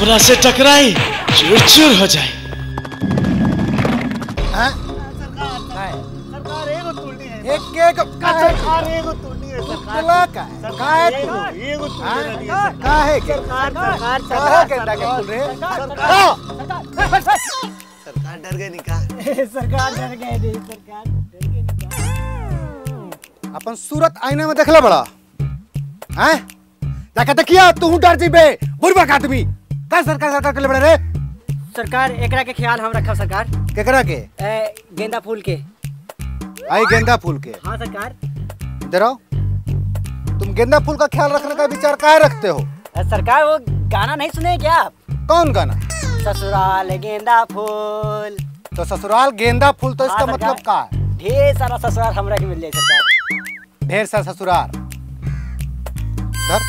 हमरा से टकराई चूर चूर हो जाए हैं? सरकार एगो तुलनी है एक एक काहे सरकार एगो तुलनी है सरकार तुला का काहे तू एगो एगो तुलनी हैं? रहनी है सरकार काहे के सरकार सरकार काहे के डाके खुल रे सरकार डर गई निका सरकार डर गए नहीं सरकार डर गए अपन सूरत आईने में देखले बड़ा हैं जाके देखिया तू डर जीबे बुरबक आदमी का सरकार सरकार के बड़े रे सरकार एकरा के ख्याल हम रखब सरकार केकरा के ए, गेंदा फूल के आई गेंदा फूल के हाँ सरकार इधर आओ तुम गेंदा फूल का ख्याल रखने का विचार काहे रखते हो ए, सरकार वो गाना नहीं सुने क्या आप कौन गाना ससुराल गेंदा फूल तो ससुराल गेंदा फूल तो इसका हाँ, मतलब सरकार। का है ढेर सारा ससुराल हमरा के मिल जाए सरकार ढेर सारा ससुराल धर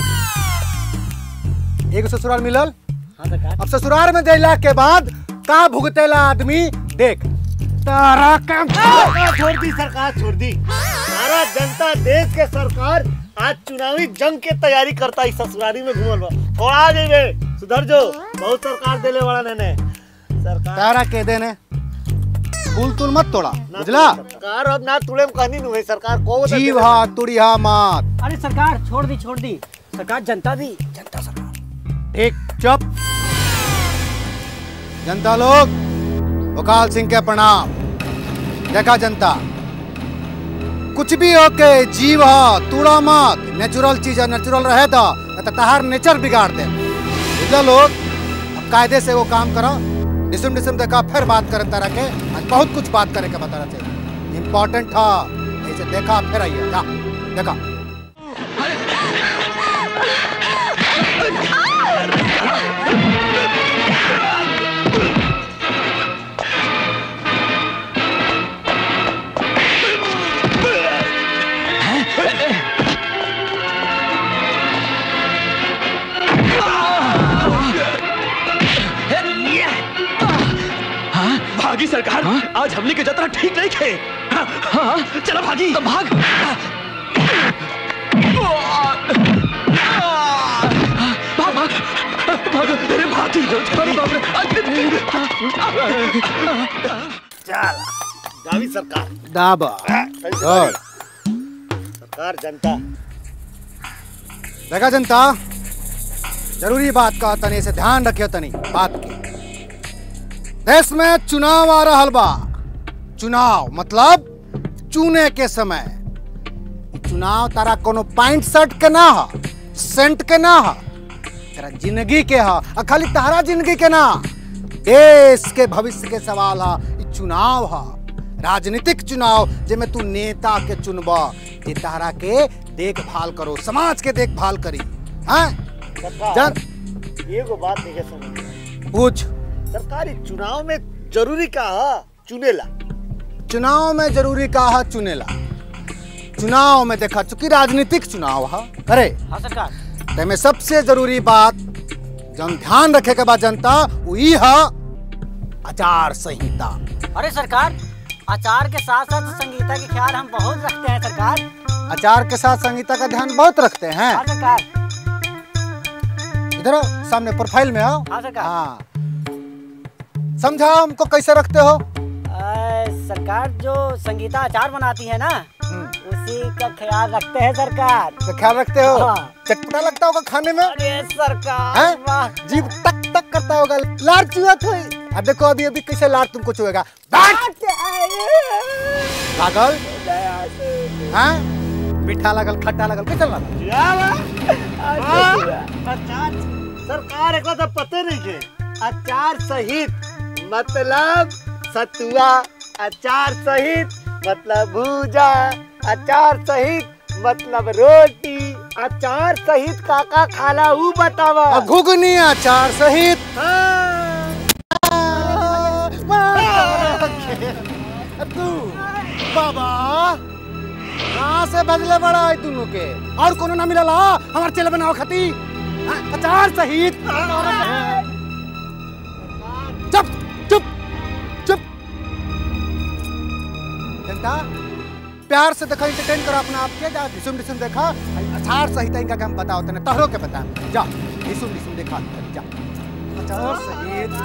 एगो ससुराल मिलल हाँ सरकार अब ससुराल में देला के बाद का भुगतेला आदमी देख तारा काम सरकार छोड़ दी सरकार छोड़ दी सारा जनता देश के सरकार आज चुनावी जंग के तैयारी करता है ससुरारी में घूमल बा थोड़ा आ जाइबे सुधर जो बहुत सरकार देले वाला ने सरकार तारा के देने फूल तुल मत तोड़ा ना बुझला तोड़े सरकार अब ना तुड़े कहनी नु है सरकार को बता जीव देले। हा तुड़िया मत अरे सरकार छोड़ दी छोड़ दी सरकार जनता दी जनता सरकार ठीक चुप जनता लोग भोकाल सिंह के प्रणाम देखा जनता कुछ भी होके जीव हा तूड़ा मत नेचुरल चीज है नेचुरल रहे तो नहीं तो तहार नेचर बिगाड़ दे बुझला लोग अब कायदे से वो काम करो डिसम डिसम देखा फिर बात करन तरह के आज बहुत कुछ बात करे के बता रहे थे इम्पोर्टेंट था ऐसे देखा फिर आइए जा देखा भागी सरकार आज हमने के जतरा ठीक नहीं थे हाँ, हाँ, चलो भागी भाग भाग भाग भाग अरे भागी अरे बाप रे चल गावी सरकार दाबा कैसे और सरकार जनता देखा जनता जरूरी बात का तनी से ध्यान रखियो तनी बात के देश में चुनाव आ रहा बा चुनाव मतलब चुने के समय इ चुनाव तारा कोनो पाइंट शर्ट के ना हा सेंट के ना हा तेरा जिंदगी के हा आ खाली तारा जिंदगी के ना देश के भविष्य के सवाल हा इ चुनाव हा राजनीतिक चुनाव जेमे तू नेता के चुनबा जे तारा के देखभाल करो समाज के देखभाल करी हैं सरकार जन एगो बात नहीं समझ पूछ सरकारी चुनाव में जरूरी का है चुनेला चुनाव में जरूरी का हा चुनेला चुनाव में देखा चूंकि राजनीतिक चुनाव हा अरे हाँ सरकार तेमे सबसे जरूरी बात जन ध्यान रखे के बाद जनता वो ई हा आचार संहिता अरे सरकार आचार के साथ साथ संगीता के ख्याल हम बहुत रखते हैं सरकार आचार के साथ संहिता का ध्यान बहुत रखते हैं हाँ सरकार इधर आओ सामने प्रोफाइल में आओ हाँ सरकार हाँ समझाओ हमको कैसे रखते हो अ, सरकार जो संगीता अचार बनाती है ना हम्म, उसी का ख्याल रखते हैं सरकार तो ख्याल रखते हो हाँ। चटपटा लगता होगा खाने में अरे सरकार हैं? वाह जीभ तक तक करता होगा लार चुहत हुई अब देखो अभी अभी कैसे लार तुमको चुएगा बैठ लागल हैं मीठा लगल खट्टा लगल कैसे लगल अचार सरकार एक तो पते नहीं के अचार सहित मतलब सतुआ अचार सहित मतलब भूजा अचार सहित मतलब रोटी अचार सहित काका खाला ऊ बतावा और घुगनी अचार सहित हाँ। तू बाबा कहाँ से बदले बड़ा है दोनों के और कोनो ना मिलल हा हमार चेले बनाओ खती हाँ, अचार सहित चुप चुप चुप जनता प्यार से देखा एंटरटेन करो अपना आप के जा डिसुम डिसुम देखा अचार सहित इनका हम बताओ तने तहरो के बता जा डिसुम डिसुम देखा जा अचार सहित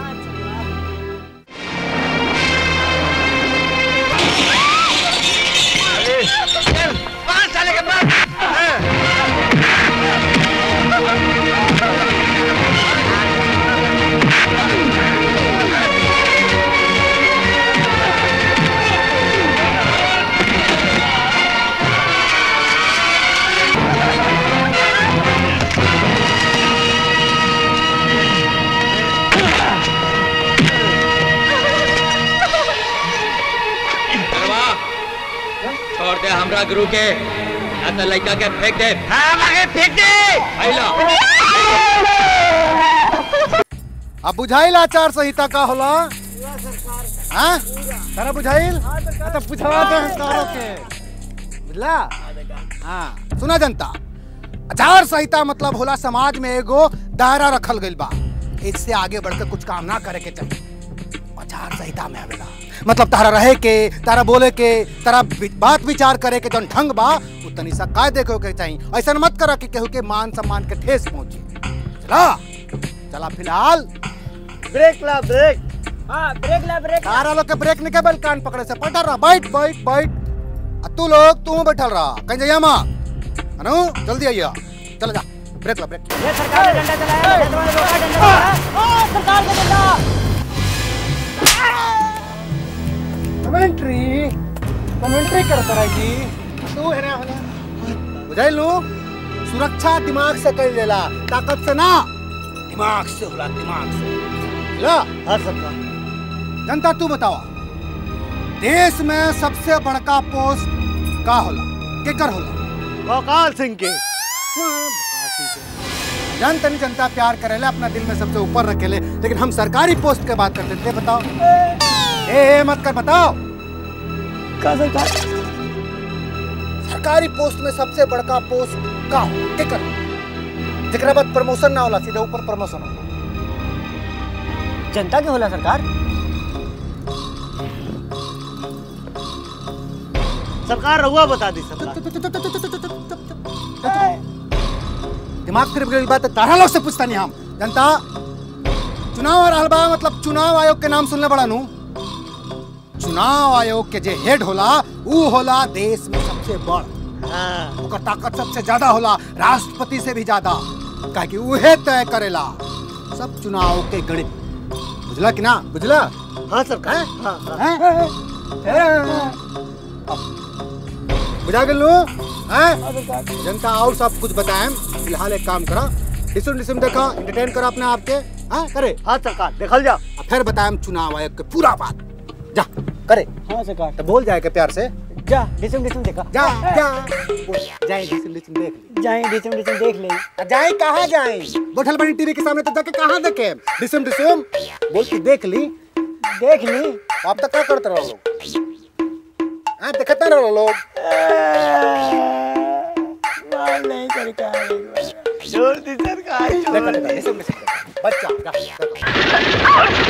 छोड़ दे हमरा गुरु के या तो लड़का के फेंक दे फेंक दे आइला अब बुझाइल आचार संहिता का होला हाँ तारा बुझाइल हाँ, तो पूछवा दे तारो के बुझला हाँ सुना जनता आचार संहिता मतलब होला समाज में एगो दायरा रखल गइल बा इससे आगे बढ़कर कुछ काम ना करे के चाहिए आचार संहिता में आवेला मतलब तारा रहे के तारा बोले के तारा वि- बात विचार करे के जौन ढंग बा उ तनी सा कायदे के होके चाहिए ऐसा मत करा कि केहू के मान सम्मान के ठेस पहुंचे चला चला फिलहाल ब्रेक ला ब्रेक हाँ ब्रेक ला ब्रेक तारा लोग के ब्रेक निके बल कान पकड़े से पलटा रहा बैठ बैठ बैठ आ तू लोग तू बैठल रहा कहीं जाइया माँ अनु जल्दी आइया चल जा ब्रेक ला ब्रेक ये सरकार ने डंडा चलाया हैदराबाद में रोका डंडा चलाया ओ सरकार का डंडा कमेंट्री कमेंट्री करता रहेगी तू है ना होना बुझाइल नु सुरक्षा दिमाग से कर लेला ताकत से ना दिमाग से होला दिमाग से ला हाँ सरकार जनता तू बताओ देश में सबसे बड़का पोस्ट का होला केकर होला भोकाल सिंह के जन तनी जनता प्यार करेले अपना दिल में सबसे ऊपर रखेले लेकिन हम सरकारी पोस्ट के बात करते थे बताओ ए, ए मत कर बताओ का सरकार सरकारी पोस्ट में सबसे बड़का पोस्ट का हो केकर जेकरा बाद प्रमोशन ना होला सीधा ऊपर प्रमोशन होला जनता के होला सरकार सरकार रहुआ बता दी सरकार दिमाग फिर गई बात तारा लोग से पूछता नहीं हम जनता चुनाव आ रहल बा मतलब चुनाव आयोग के नाम सुनले बड़ा नु चुनाव आयोग के जे हेड होला ऊ होला देश में सबसे बड़ हाँ ओकर ताकत सबसे ज्यादा होला राष्ट्रपति से भी ज्यादा काहे कि उहे तय करेला सब चुनाव के गणित बुझला कि ना बुझला हाँ सरकार हाँ हाँ हैं? हैं? बुझा गेल नु हैं जनता और सब कुछ बताएं फिलहाल एक काम करा डिसम डिसम देखा एंटरटेन करा अपने आप के हाँ करे हाँ सरकार देखल जा और फिर बताएं चुनाव आयोग के पूरा बात जा करे हाँ सरकार तो बोल जाएगा प्यार से जा डिसम डिसम देखा जा जा बोल, जाए डिसम डिसम देख ली जाए डिसम डिसम देख ले जाए कहाँ जाए बैठल बड़ी टीवी के सामने तो जाके कहाँ देखे डिसम डिसम बोल के देख ली देख ली अब तक क्या करते रहो लोग हाँ देखते रहो लोग मार नहीं सरकार छोड़ दी सरकार देखो छोड़ देखो दी डिसम डिसम देखो। बच्चा जा, देखो।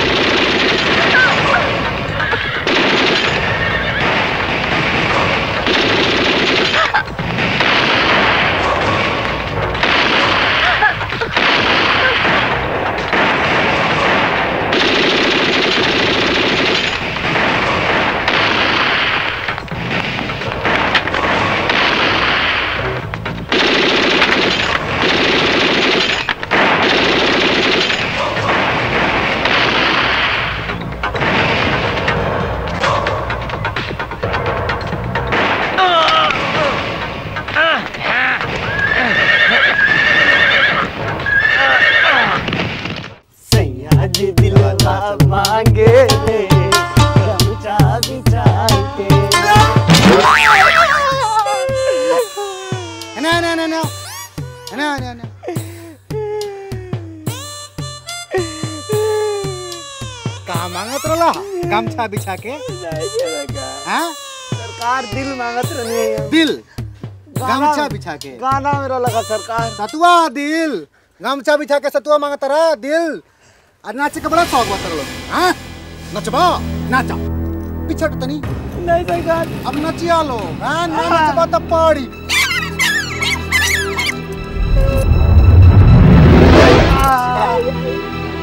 सैया जी दिलवा मांगे थे गमछा बिछा के ना ना ना ना ना ना ना कहा मांगत रहा गमछा बिछा के हाँ सरकार दिल मांगत रही दिल गमछा बिछा के गाना मेरा लगा सरकार सतुआ दिल गमछा बिछा के सतुआ मांगत रहा दिल और नाचे के बड़ा शौक बता लोग हाँ नचबा नाचा पिछड़ तनी नहीं सरकार अब नचिया लो हाँ ना नचबा तो पड़ी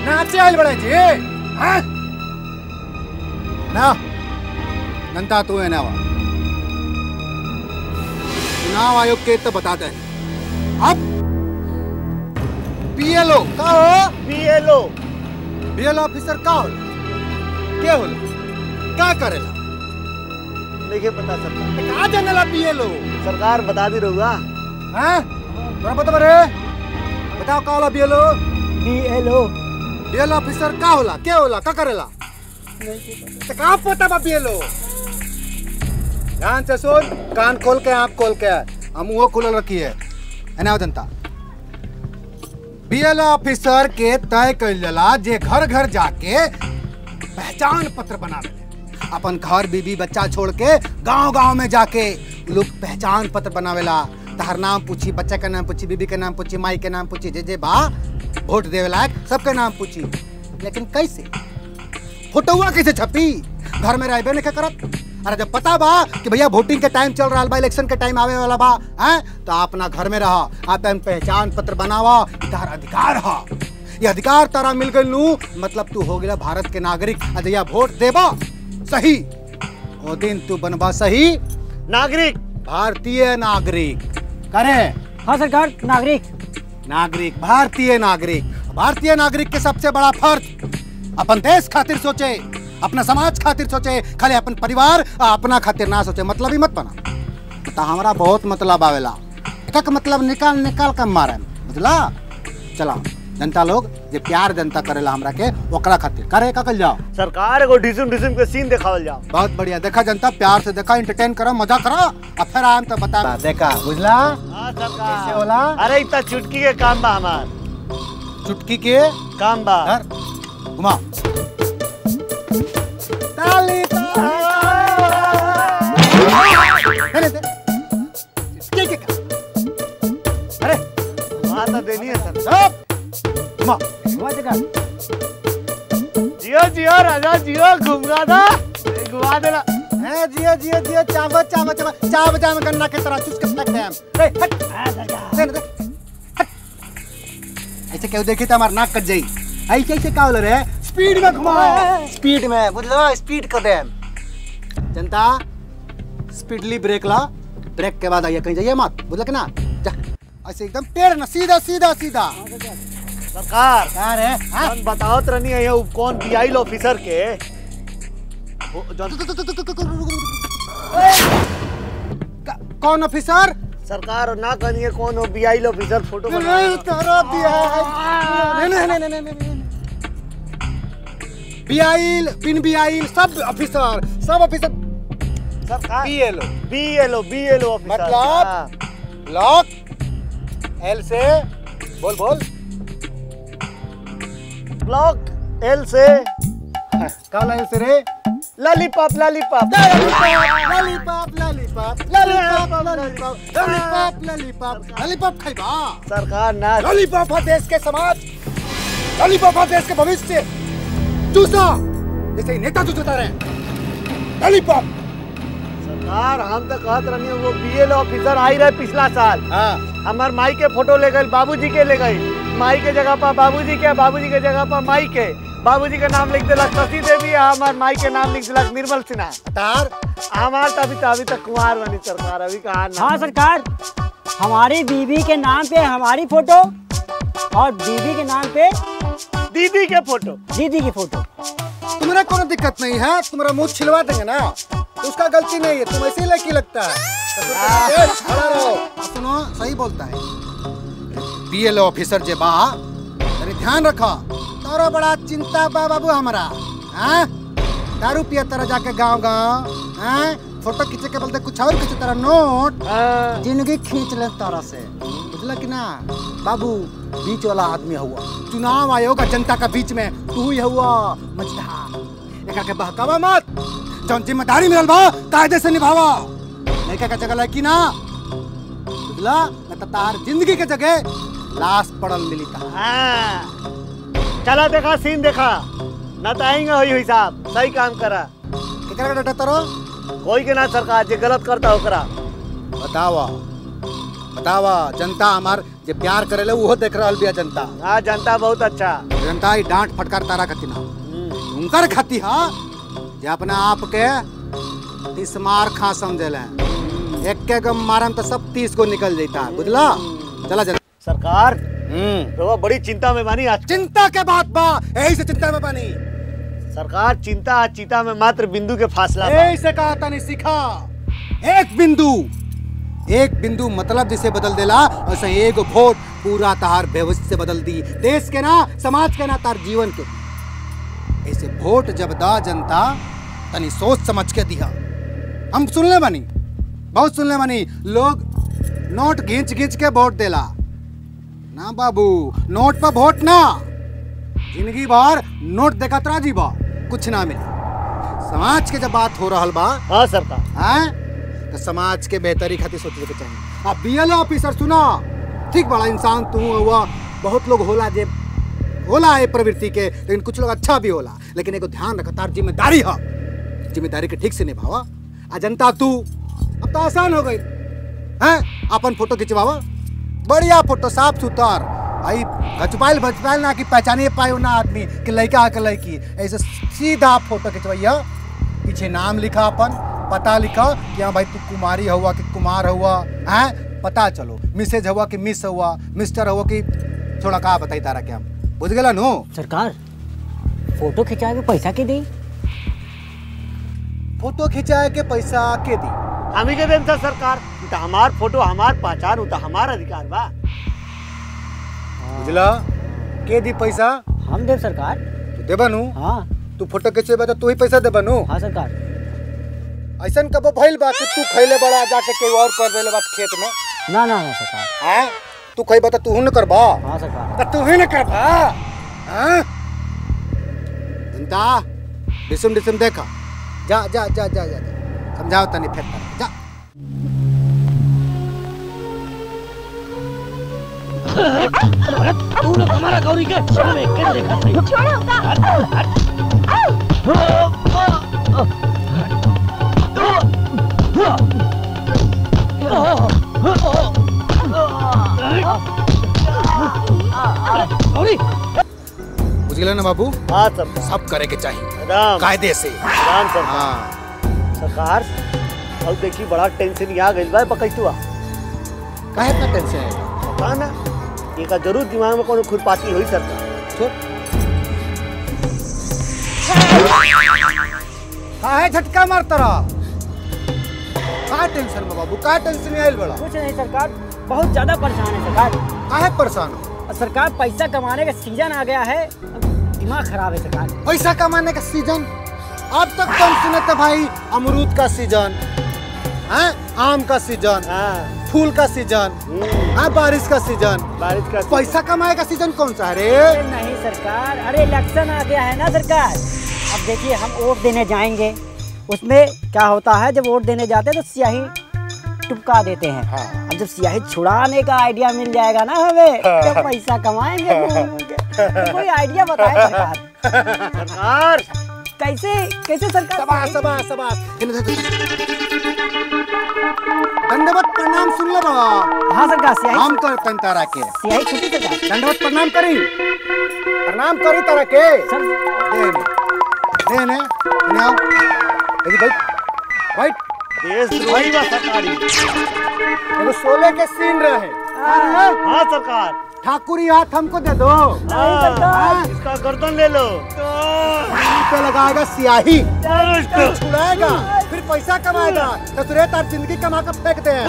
नाचे आइल बड़े जी हैं ना नंता तू है ना वा चुनाव आयोग के तो बता दे अब बीएलओ का हो बीएलओ बीएल ऑफिसर का होला के होला का करेला नहीं पता सरकार का जनेला बीएलओ सरकार बता दी रहुआ हैं तोरा बता रे बताओ का होला बीएलओ बीएलओ बीएल ऑफिसर का होला के होला का करेला तो का पता बा बीएलओ ध्यान से सुन कान खोल के आंख खोल के हम मुंह खुलल रखी है एना जनता बीएल ऑफिसर के तय कइल जाला जे घर घर जाके पहचान पत्र बनावे अपन घर बीबी बच्चा छोड़ के गांव गांव में जाके उ लोग पहचान पत्र बनावेला तहर नाम पूछी बच्चा के नाम पूछी बीबी के नाम पूछी माई के नाम पूछी जे जे बा वोट देवे लायक सबके नाम पूछी लेकिन कैसे फोटोआ कैसे छपी घर में रहबे नहीं करत अरे जब पता बा कि भैया वोटिंग के टाइम चल रहा बा इलेक्शन के टाइम आवे वाला बा हैं तो अपना घर में रहा अपन पहचान पत्र बनावा ई तहर अधिकार हा ये अधिकार तारा मिल गइल नू मतलब तू हो गया भारत के नागरिक आ जहिया वोट देबा सही ओ दिन तू बनबा सही नागरिक भारतीय नागरिक करे हाँ सरकार नागरिक नागरिक भारतीय नागरिक भारतीय नागरिक के सबसे बड़ा फर्ज अपन देश खातिर सोचे अपना समाज खातिर सोचे खाली अपन परिवार आ अपना खातिर ना सोचे मतलब ही मत बना तो हमारा बहुत मतलब आवेला एक मतलब निकाल निकाल कर मारे बुझला चला जनता लोग जे प्यार जनता करेला हमरा के ओकरा खातिर करे का कल जाओ सरकार एगो डिसम डिसम के सीन दिखावल जाओ बहुत बढ़िया देखा जनता प्यार से देखा एंटरटेन करो मजा करो अब फिर आम तो बता देखा बुझला हाँ कैसे सरकार होला अरे इतना चुटकी के काम बा हमार चुटकी के काम बा धर घुमा ताली ताली दे के के अरे वहाँ तो देनी है सर सब घुमा हुआ सरकार जियो जियो राजा जियो घूमगा था घुमा देना है जियो जियो जियो चावल चावल चावल चावल चावल गन्ना के तरह चुस के फेंक दे हम रे हट हाँ सरकार दे दे हट ऐसे क्यों देखी तो हमारा नाक कट जाई ऐसे ऐसे का बोल रहे स्पीड में घुमाओ स्पीड में बुझलो स्पीड कर दे जनता स्पीडली ब्रेक ला ब्रेक के बाद आइए कहीं जाइए मत बुझल के ना जा ऐसे एकदम टेढ़ ना सीधा सीधा सीधा सरकार क्या रे हाँ? हम बताओ तो नहीं है वो कौन बीआई ऑफिसर के वो जौन- का- कौन ऑफिसर सरकार ना कहिए कौन हो बीआई ऑफिसर फोटो नहीं बना तारा बिहार नहीं नहीं नहीं नहीं नहीं नहीं बियाइल बिन बियाइल सब ऑफिसर सब ऑफिसर सरकार बीएलओ बीएलओ बीएलओ ऑफिसर मतलब? हाँ। लॉक एल से बोल बोल ब्लॉक एल से काला एल से रे lollipop lollipop lollipop lollipop lollipop lollipop lollipop lollipop lollipop खाइबा सरकार ना लॉलीपॉप है देश के समाज लॉलीपॉप है देश के भविष्य चूसा जैसे ही नेता चूसता रहे लॉलीपॉप सरकार हम तो कहत रहनी वो बीएलओ ऑफिसर आई रहे पिछला साल हाँ हमार माई के फोटो ले गई बाबूजी के ले गई माई के जगह पर बाबूजी के बाबूजी के जगह पर माई के बाबूजी के नाम लिख दिलक शशि देवी आ हमार माई के नाम लिख दिलक निर्मल सिन्हा तार हमार तो अभी तो अभी तक कुमार बनी सरकार अभी कहा ना हाँ सरकार हमारी बीवी के नाम पे हमारी फोटो और बीवी के नाम पे दीदी के फोटो दीदी की फोटो तुम्हारा कोनो दिक्कत नहीं है तुम्हारा मुंह छिलवा देंगे ना तो उसका गलती नहीं है तुम ऐसे ही लड़की लगता है तो फिर तुम ए, खड़ा रहो सुनो सही बोलता है बीएलओ ऑफिसर जे बा अरे ध्यान रखो तोरा बड़ा चिंता बा बाबू हमारा हैं दारू पिया तरह जाके गांव गांव हैं फोटो खींचे के बोलते कुछ और खींचे तरह नोट हाँ, जिंदगी खींच ले तारा से बुझला कि ना बाबू बीच वाला आदमी हुआ चुनाव आयोग और जनता का बीच में तू ही हुआ मझधार एकर के बहकावा मत जौन जिम्मेदारी मिलल बा कायदे से निभावा लड़का का जगह लड़की ना बुझला न त तार जिंदगी के जगह लाश पड़ल मिली ता हाँ। चला देखा सीन देखा न तो आएंगे हुई हिसाब सही काम करा केकरा के डटा तरो कोई के ना सरकार जे गलत करता ओकरा बतावा बतावा जनता हमार जे प्यार करेले उहो देख रहल बिया जनता हाँ जनता बहुत अच्छा जनता ही डांट फटकार तारा खाती ना उनकर खाती हा जे अपना आप के तीस मार खा समझेले एक के गम मारम तो सब तीस को निकल जाता बुझला चला चला सरकार हम्म रउआ बड़ी चिंता में बानी आज चिंता के बात बा यही से चिंता में बनी सरकार चिंता आ चिता में मात्र बिंदु के फासला बा। यही से कहा था नहीं सीखा एक बिंदु एक बिंदु मतलब जिसे बदल देला ऐसे एक वोट पूरा तहार भविष्य से बदल दी देश के ना समाज के ना तार जीवन के ऐसे वोट जब दा जनता तनी सोच समझ के दिया हम सुनले बनी बहुत सुनले बनी लोग नोट घींच घींच के वोट देला ना बाबू नोट पर वोट ना जिंदगी भर नोट देखा तरा जी बा कुछ ना मिले समाज के जब बात हो रहल बा हाँ सरकार हैं तो समाज के बेहतरी खातिर सोचे के चाहिए अब बीएलओ ऑफिसर सुना ठीक बड़ा इंसान तू हुआ बहुत लोग होला जे होला है प्रवृत्ति के लेकिन कुछ लोग अच्छा भी होला लेकिन एगो ध्यान रख तार जिम्मेदारी है जिम्मेदारी के ठीक से निभावा आ जनता तू अब तो आसान हो गई हैं अपन फोटो खिंचवावा बढ़िया फोटो साफ सुथर आई घचपाइल भचपाइल ना कि पहचाने पाए ना आदमी कि लड़का के लड़की ऐसे सीधा फोटो खिंचवैया पीछे नाम लिखा अपन पता लिखा कि हाँ भाई तू कुमारी हुआ कि कुमार हुआ हैं पता चलो मिसेज हुआ कि मिस हुआ मिस्टर हुआ कि थोड़ा का बताई तारा क्या बुझ गेला नो सरकार फोटो खिंचा के पैसा के दी फोटो खिंचाए के पैसा के दी हम ही के देन था सरकार उ तो हमार फोटो हमार पहचान उ तो हमार अधिकार बा बुझला के दी पैसा हम देव सरकार तू देबा नु हाँ तू फोटो खिंचेबा तो तू ही पैसा देबा नु हाँ सरकार ऐसन कबो भइल बा कि तू खैले बड़ा जाके केहू और कर देले बात खेत में ना ना ना सरकार हैं तू खैबा तो तू न करबा हाँ सरकार तो तू ही न करबा हैं जनता डिसम डिसम देखा जा जा जा जा जा जा। समझाओ तनी फेर कर जा तू लोग हमारा गौरी के सामने के देखा सही गौरी बुझ गेला ना बाबू हाँ सरकार सब करे के चाहिए राम कायदे से राम सरकार हाँ सरकार अब देखी बड़ा टेंशन यहाँ गइल बा पकैतुआ काहे इतना टेंशन है पता ना एका जरूर दिमाग में कोनो खुरपाती हुई सरकार काहे झटका मारता रहा काहे टेंशन में बाबू काहे टेंशन में आइल बड़ा कुछ नहीं सरकार बहुत ज्यादा परेशान है सरकार काहे परेशान हो और सरकार पैसा कमाने का सीजन आ गया है अब दिमाग खराब है सरकार पैसा कमाने का सीजन अब तक तो हम सुने थे भाई अमरूद का सीजन है आम का सीजन हाँ फूल का सीजन हम्म, है बारिश का सीजन बारिश का पैसा कमाए का सीजन कौन सा है रे अरे नहीं सरकार अरे इलेक्शन आ गया है ना सरकार अब देखिए हम वोट देने जाएंगे उसमें क्या होता है जब वोट देने जाते हैं तो स्याही टुपका देते हैं हाँ। अब जब स्याही छुड़ाने का आइडिया मिल जाएगा ना हमें तो पैसा कमाएंगे घूम घूम के। तो कोई आइडिया बताए सरकार सरकार कैसे कैसे सरकार सबास सबास सबास इन्हें दे दो। दंडवत प्रणाम सुन ले बा हाँ सरकार स्याही हम कर तन तारा के स्याही छुट्टी सरकार दंडवत प्रणाम करी प्रणाम करी तारा के सर दे ने दे ने इन्हें आओ यदि भाई भाई देश द्रोही बा सरकारी एगो सोले के सीन रहे हाँ सरकार ठाकुरी हाथ हमको दे दो हाँ, इसका गर्दन ले लो मुंह पे लगाएगा स्याही फिर छुड़ाएगा फिर पैसा कमाएगा तो तुरे तार जिंदगी कमा कर फेंक दे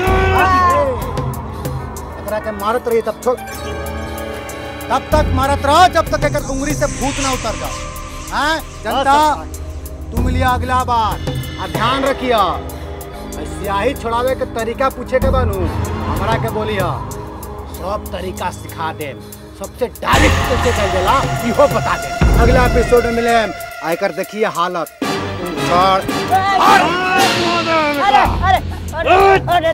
एकरा के मारत रही तब छोड़ तब तक मारत रहो जब तक एकर उंगली से भूत ना उतर जाओ हैं जनता तू मिलिया अगला बार आ ध्यान रखिया आ स्याही छोड़ावे के तरीका पूछे के बनू हमरा के बोलिया सब तरीका सिखा दे सबसे डायरेक्ट कैसे कर देला इहो बता दे अगला एपिसोड में मिले आकर देखिए हालत छोड़ अरे अरे अरे अरे